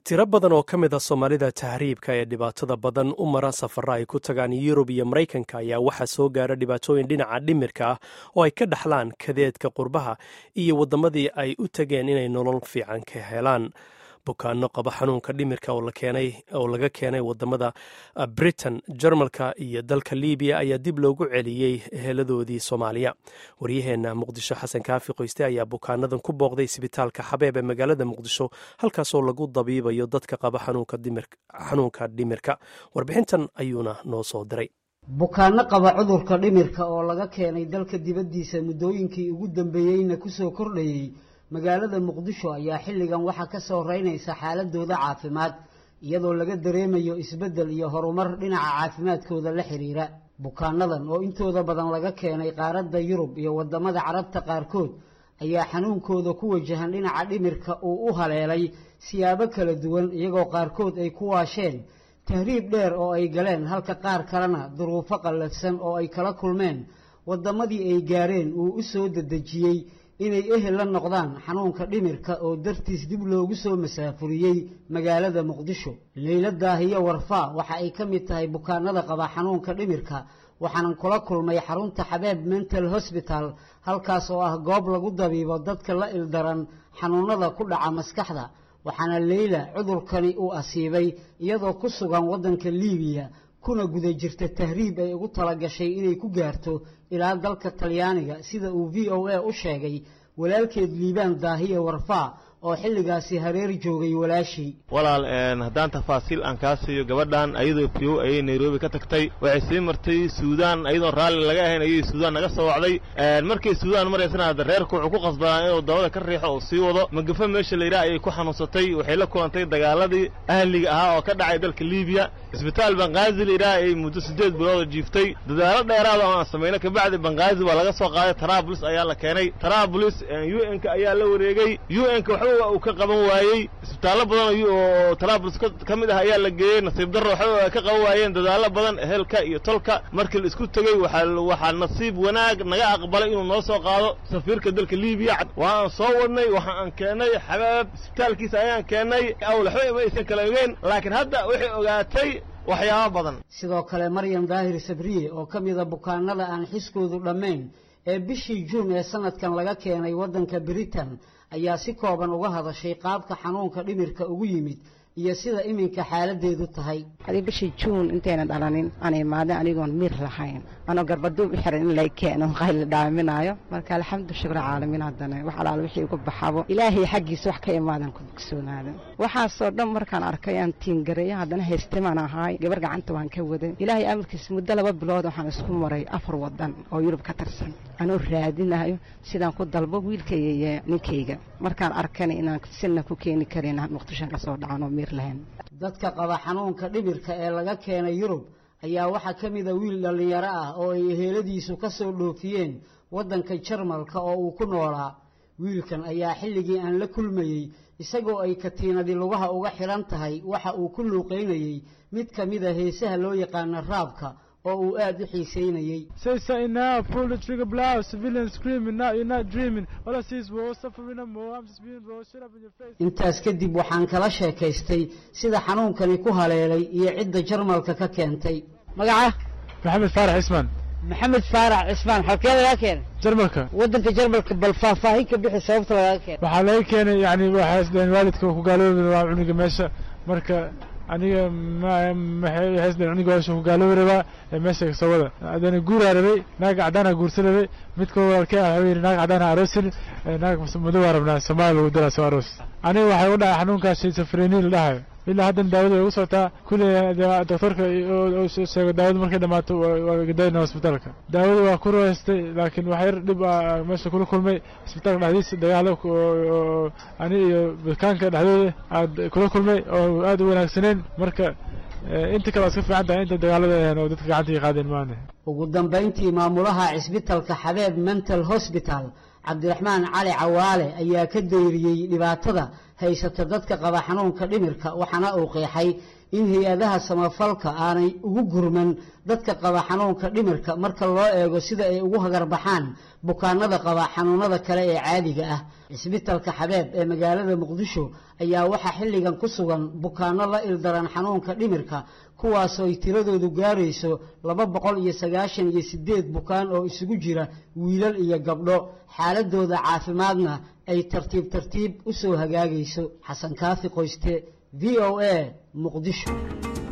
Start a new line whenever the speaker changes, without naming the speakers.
tiro badan oo ka mid a soomaalida tahriibka ee dhibaatada badan u mara safara ay ku tagaan yurub iyo maraykanka ayaa waxaa soo gaara dhibaatooyin dhinaca dhimirka ah oo ay ka dhaxlaan kadeedka qurbaha iyo waddamadii ay u tageen inay nolol fiican ka helaan bukaano qaba xanuunka dhimirka oo laga keenay wadamada britain jarmalka iyo dalka libiya ayaa dib loogu celiyey heladoodii soomaaliya waryaheena muqdisho xasan kaafi qoyste ayaa bukaanadan ku booqday isbitaalka xabeeb ee magaalada muqdisho halkaasoo lagu dabiibayo dadka qaba xanuunka dhimirka warbixintan ayuuna noo soo diray
bukaano qaba cudurka dhimirka oo laga keenay dalka dibaddiisa muddooyinkii ugu dambeeyeyna kusoo kordhayey magaalada muqdisho ayaa xilligan waxaa ka soo reynaysa xaaladooda caafimaad iyadoo laga dareemayo isbeddel iyo horumar dhinaca caafimaadkooda la xidhiira bukaanadan oo intooda badan laga keenay qaaradda yurub iyo waddamada carabta qaarkood ayaa xanuunkooda ku wajahan dhinaca dhimirka uu u haleelay siyaabo kala duwan iyagoo qaarkood ay ku waasheen tahriib dheer oo ay galeen halka qaar kalena duruufo qallafsan oo ay kala kulmeen waddamadii ay gaareen uu u soo dedejiyey inay ehel la noqdaan xanuunka dhimirka oo dartiis dib loogu soo masaafuriyey magaalada muqdisho leyla daahiyo warfaa waxa ay ka mid tahay bukaanada qaba xanuunka dhimirka waxaanan kula kulmay xarunta xabeeb mental hosbital halkaas oo ah goob lagu dabiibo dadka la ildaran xanuunada ku dhaca maskaxda waxaana leyla cudurkani uu asiibay iyadoo ku sugan waddanka liibiya kuna guda jirta tahriib ay ugu talagashay inay ku gaarto ilaa dalka talyaaniga sida uu v o a u sheegay walaalkeed liibaan daahiye warfaa oo xilligaasi hareer joogay walaashii
walaal haddaan tafaasiil aan kaa siiyo gabadhan ayadoo fiyow ayay nairobi ka tagtay waxay sii martay suudaan ayadoo raalli laga ahayn ayay suudaan naga soo wacday markay suudaan maraysana hadda reerku wuxuu ku qasbanaa inuu dabada ka riixo oo sii wado magafa meesha layidhaha ayay ku xanuunsatay waxay la kulantay dagaaladii ahliga ahaa oo ka dhacay dalka liibiya isbitaal banqaazi layidhaha ayay muddo siddeed bilooda jiiftay dadaalo dheeraada oo aan samayno kabacdi banqaazi waa laga soo qaaday taraabulis ayaa la keenay taraabulis u n-ka ayaa la wareegay u n-ka waxba uu ka qaban waayey isbitaallo badan oo taraabulis ka mid ah ayaa la geeyey nasiib darro waxba ka qaban waayeen dadaallo badan ehelka iyo tolka markii la isku tegey waxaa nasiib wanaag naga aqbalay inuu noo soo qaado safiirka dalka liibiya waa aan soo wadnay waxa aan keennay xabaab isbitaalkiisa ayaan keennay awl waxba ima aysan kala ogeyn laakiin hadda waxay ogaatay waxyaabo badan
sidoo kale maryam daahir sabriye oo ka mida bukaanada aan xiskoodu dhammayn ee bishii juun ee sanadkan laga keenay waddanka britain ayaa si kooban uga hadashay qaabka xanuunka dhimirka ugu yimid iyo sida iminka xaaladeedu tahay
adi bishii juun intayna dhalanin aan imaadin anigoon miir lahayn anoo garbaduub u xiran in lay keeno qayl la dhaaminaayo marka alxamdu shukra caalamiin haddana wax alaal wixii ugu baxabo ilaahay xaggiisa wax ka imaadan ku bogsoonaada waxaasoo dhan markaan arkay aan tiingareeyo haddana haystimaan ahaay gabar gacanta waan ka waday ilaahay amarkiisa muddo laba bilood waxaan isku maray afar wadan oo yurub ka tirsan anoo raadinayo sidaan ku dalbo wiilkayyo ninkayga markaan arkana inaan sina ku keeni karin muqdishoan ka soo dhacanoo miir lahayn
dadka qaba xanuunka dhimirka ee laga keenay yurub ayaa waxaa ka mida wiil dhallinyaro ah oo ay eheladiisu ka soo dhoofiyeen waddanka jarmalka oo uu ku noolaa wiilkan ayaa xilligii aan la kulmayey isagoo ay katiinadii lugaha uga xidhan tahay waxa uu ku luuqaynayey mid ka mida heesaha loo yaqaana raabka oo uu aad u xiisaynayey intaas kadib waxaan kala sheekaystay sida xanuunkani ku haleelay iyo cidda jarmalka ka keentay
magaca
maxamed faarax cismaan
maxamed faarax cismaan xalkee lagaa keenay
jarmalka
waddanka jarmalka bal faahfaahin ka bixi sababta lagaga keenay
waxaa laga keenay yani waxay isdhaheen waalidka ku gaaloobi rabaa cunuga meesha marka aniga mxaysdeen cunuga meesha ku gaaloobi rabaa ee meesha kasoo wada adana guuraa rabay naag caddaana guursan rabay midka walaalkee ah waxuu yidhi naag caddaana aroosin naag madowaa rabnaa soomaaliya lagu dilaa soo aroos aniga waxay u dhacay xanuunkaas safreni la dhahayo ilaa haddan daawada way ugu socotaa kulli doctorka sheego daawada markay dhammaato waa gadayna hosbitaalka daawada waa ku rahaystay laakiin wax yar dhib a meesha kula kulmay isbitaalka dhexdiisa dagaalo ani iyo bukaanka dhexdooda aad kula kulmay oo aad u wanaagsaneen marka inta kale waa iska fiican tahay inta dagaalada aheen oo dadka gacanta qaadeen maane
ugu dambayntii maamulaha cisbitalka xabeeb mental hosbital cabdiraxmaan cali cawaale ayaa ka dayriyey dhibaatada haysata dadka qaba xanuunka dhimirka waxaana uu qeexay in hay-adaha samafalka aanay ugu gurman dadka qaba xanuunka dhimirka marka loo eego sida ay ugu hagarbaxaan bukaanada qaba xanuunada kale ee caadiga ah cisbitalka xabeeb ee magaalada muqdisho ayaa waxaa xilligan ku sugan bukaano la ildaran xanuunka dhimirka kuwaasoo ay tiradoodu gaarayso laba boqol iyo sagaashan iyo sideed bukaan oo isugu jira wiilal iyo gabdho xaaladooda caafimaadna ay tartiib tartiib u soo hagaagayso xasan kaafi qoyste v o a muqdisho